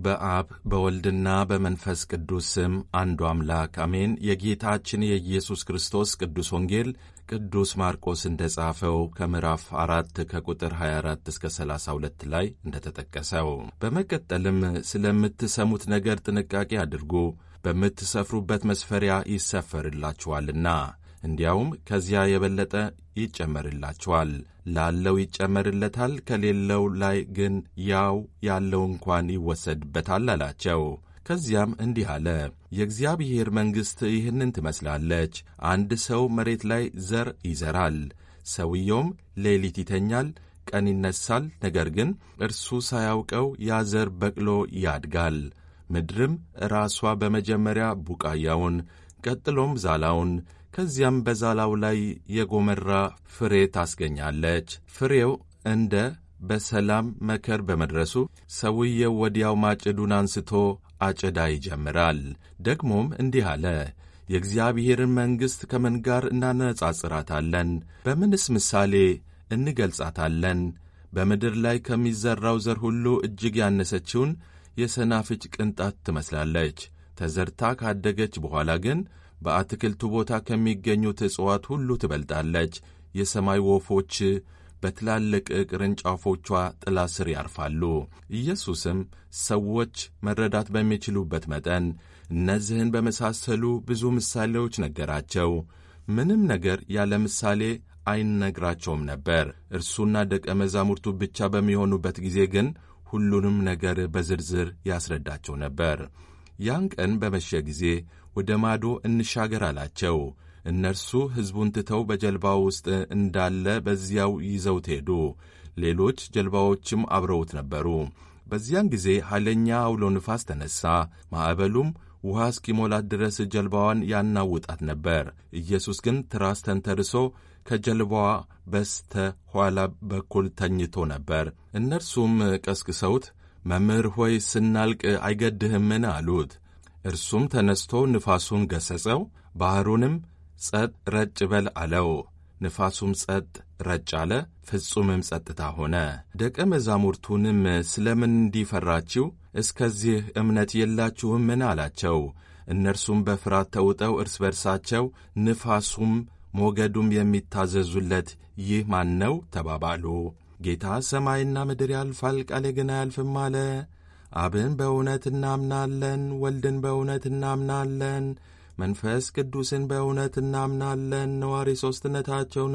በአብ በወልድና በመንፈስ ቅዱስ ስም አንዱ አምላክ አሜን። የጌታችን የኢየሱስ ክርስቶስ ቅዱስ ወንጌል ቅዱስ ማርቆስ እንደ ጻፈው ከምዕራፍ አራት ከቁጥር 24 እስከ 32 ላይ እንደተጠቀሰው፣ በመቀጠልም ስለምትሰሙት ነገር ጥንቃቄ አድርጉ፣ በምትሰፍሩበት መስፈሪያ ይሰፈርላችኋልና እንዲያውም ከዚያ የበለጠ ይጨመርላችኋል። ላለው ይጨመርለታል፣ ከሌለው ላይ ግን ያው ያለው እንኳን ይወሰድበታል አላቸው። ከዚያም እንዲህ አለ፣ የእግዚአብሔር መንግሥት ይህንን ትመስላለች። አንድ ሰው መሬት ላይ ዘር ይዘራል። ሰውየውም ሌሊት ይተኛል፣ ቀን ይነሳል። ነገር ግን እርሱ ሳያውቀው ያ ዘር በቅሎ ያድጋል። ምድርም ራሷ በመጀመሪያ ቡቃያውን ቀጥሎም ዛላውን ከዚያም በዛላው ላይ የጎመራ ፍሬ ታስገኛለች። ፍሬው እንደ በሰላም መከር በመድረሱ ሰውየው ወዲያው ማጭዱን አንስቶ አጨዳ ይጀምራል። ደግሞም እንዲህ አለ፣ የእግዚአብሔርን መንግሥት ከምን ጋር እናነጻጽራታለን? በምንስ ምሳሌ እንገልጻታለን? በምድር ላይ ከሚዘራው ዘር ሁሉ እጅግ ያነሰችውን የሰናፍጭ ቅንጣት ትመስላለች። ተዘርታ ካደገች በኋላ ግን በአትክልቱ ቦታ ከሚገኙት እጽዋት ሁሉ ትበልጣለች። የሰማይ ወፎች በትላልቅ ቅርንጫፎቿ ጥላ ስር ያርፋሉ። ኢየሱስም ሰዎች መረዳት በሚችሉበት መጠን እነዚህን በመሳሰሉ ብዙ ምሳሌዎች ነገራቸው። ምንም ነገር ያለ ምሳሌ አይነግራቸውም ነበር። እርሱና ደቀ መዛሙርቱ ብቻ በሚሆኑበት ጊዜ ግን ሁሉንም ነገር በዝርዝር ያስረዳቸው ነበር። ያን ቀን በመሸ ጊዜ ወደ ማዶ እንሻገር አላቸው። እነርሱ ሕዝቡን ትተው በጀልባ ውስጥ እንዳለ በዚያው ይዘውት ሄዱ። ሌሎች ጀልባዎችም አብረውት ነበሩ። በዚያን ጊዜ ኃይለኛ አውሎ ንፋስ ተነሣ። ማዕበሉም ውሃ እስኪሞላት ድረስ ጀልባዋን ያናውጣት ነበር። ኢየሱስ ግን ትራስ ተንተርሶ ከጀልባዋ በስተ ኋላ በኩል ተኝቶ ነበር። እነርሱም ቀስቅሰውት መምህር ሆይ ስናልቅ አይገድህምን? አሉት። እርሱም ተነስቶ ንፋሱን ገሠጸው፣ ባሕሩንም ጸጥ ረጭ በል አለው። ንፋሱም ጸጥ ረጭ አለ፣ ፍጹምም ጸጥታ ሆነ። ደቀ መዛሙርቱንም ስለምን እንዲፈራችሁ እስከዚህ እምነት የላችሁምን? አላቸው። እነርሱም በፍርሃት ተውጠው እርስ በርሳቸው ንፋሱም ሞገዱም የሚታዘዙለት ይህ ማን ነው? ተባባሉ። ጌታ ሰማይና ምድር ያልፋል፣ ቃሌ ግን አያልፍም አለ። አብን በእውነት እናምናለን፣ ወልድን በእውነት እናምናለን፣ መንፈስ ቅዱስን በእውነት እናምናለን፣ ነዋሪ ሦስትነታቸውን